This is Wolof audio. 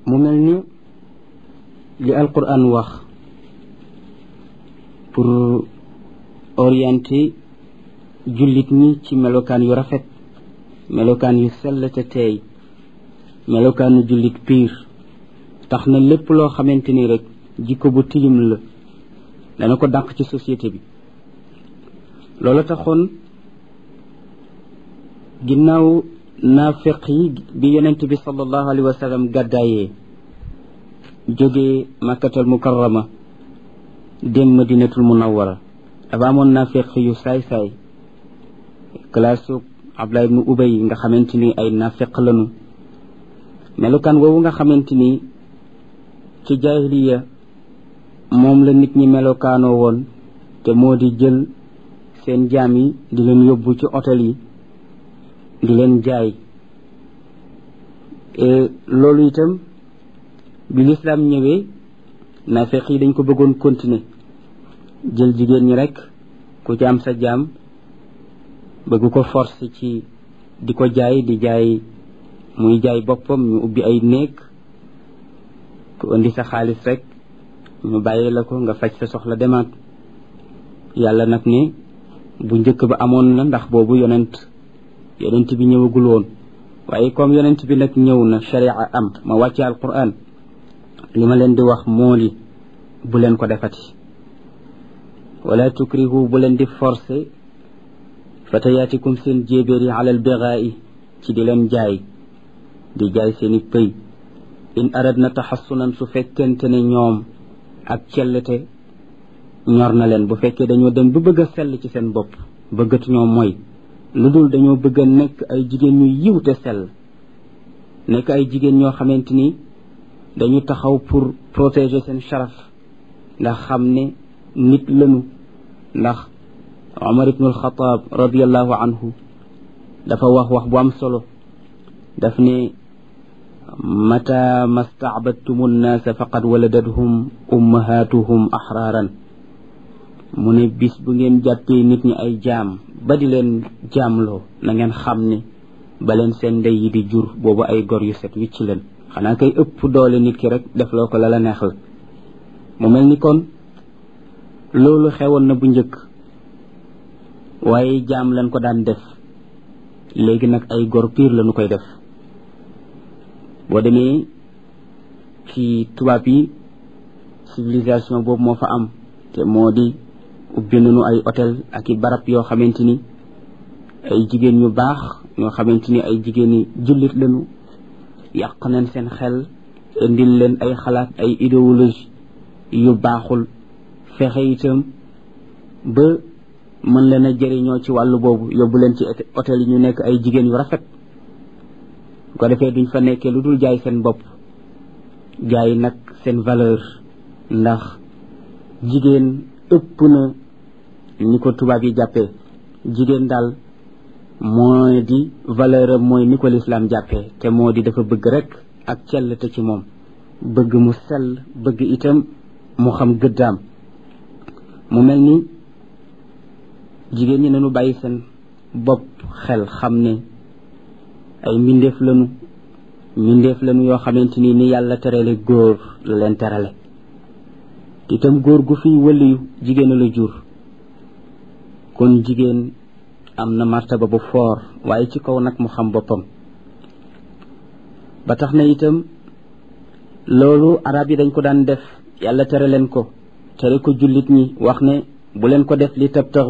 mu mel ni li alquran wax pour orienter jullit ñi ci melokaan yu rafet melokaan yu sell te teey melokaanu jullit piir tax na lépp loo xamante ni rek jikko bu tilim la dana ko dàq ci société bi loolu taxoon ginnaaw naafiq yi bi yonent bi sallallahu alayhi wa sallam gàddaayee jógee makkatal mukarrama dem madinatul munawwara dafa amoon naafiq yu saay-saay classe Abdullah ibnu Ubay nga xamante ni ay naafiq lanu melukaan woowu nga xamante ni ci jaahiliya moom la nit ñi melokaanoo woon te moo di jël seen jaam yi di leen yóbbu ci hôtel yi di leen jaay loolu itam bi lislaam ñëwee naafeq yi dañ ko bëggoon continuer jël jigéen ñi rek ku ci am sa jaam bëgg ko force ci di ko jaay di jaay muy jaay boppam ñu ubbi ay néeg ku indi sa xaalis rek ñu bàyyi la ko nga faj sa soxla demaat yàlla nag ne bu njëkk ba amoon na ndax boobu yonent yonent bi ñëwagul woon waaye comme yonent bi nag ñëw na sharia am ma wàcce alquran li ma leen di wax moo di bu leen ko defati wala tukrihu bu leen di forcer fatayaatikum seen jéebéer yi alal bigaa'i ci di leen jaay di jaay seeni pëy in aradna taxassunan su fekkente ne ñoom ak cellete ñor na leen bu fekkee dañoo dem ba bëgg a sell ci seen bopp bëggatu ñoo mooy lu dul dañoo bëgg a nekk ay jigéen ñu yiw te sell nekk ay jigéen ñoo xamante ni dañu taxaw pour protéger seen sharaf ndax xam ne nit lañu ndax Omar ibnu alxataab radiallahu anhu dafa wax wax bu am solo daf ne mata mastacbadtumu nnaasa faqad waladathum ummahatuhum axraaran mu ne bis bu ngeen jàppee nit ñi ay jaam ba di leen jaamloo na ngeen xam ne ba leen seen ndey yi di jur boobu ay gor yu set wicc leen xanaa kay ëpp doole nit ki rek def loo ko la la neex la mu mel ni kon loolu xewoon na bu njëkk waaye jaam lañ ko daan def léegi nag ay gor piir lañu koy def boo demee ci tubaab yi civilisation boobu moo fa am te moo di ubbi nañu ay hôtel ak i barab yoo xamante ni ay jigéen ñu baax ñoo xamante ni ay jigéen ñi jullit lañu yàq nañ seen xel indil leen ay xalaat ay idéologie yu baaxul fexe itam ba mën leen a jëriñoo ci wàllu boobu yóbbu leen ci hôtel yi ñu nekk ay jigéen yu rafet ko defee duñ fa nekkee lu dul jaay seen bopp jaay nag seen valeur ndax jigéen ëpp na ni ko tubaab yi jàppee jigéen daal mooy di valeur am mooy ni ko lislaam jàppee te moo di dafa bëgg rek ak cell te ci moom bëgg mu sell bëgg itam mu xam gëddaam mu mel ni jigéen ñi nañu bàyyi seen bopp xel xam ne ay mbindeef lañu mbindeef lañu yoo xamante ni ni yàlla terale góor la leen terale itam góor gu fi wëliyu jigéen la jur kon jigéen am na martaba bu foor waaye ci kaw nag mu xam boppam ba tax na itam loolu arab yi dañ ko daan def yàlla tere leen ko tere ko jullit ñi wax ne bu leen ko def li tab tax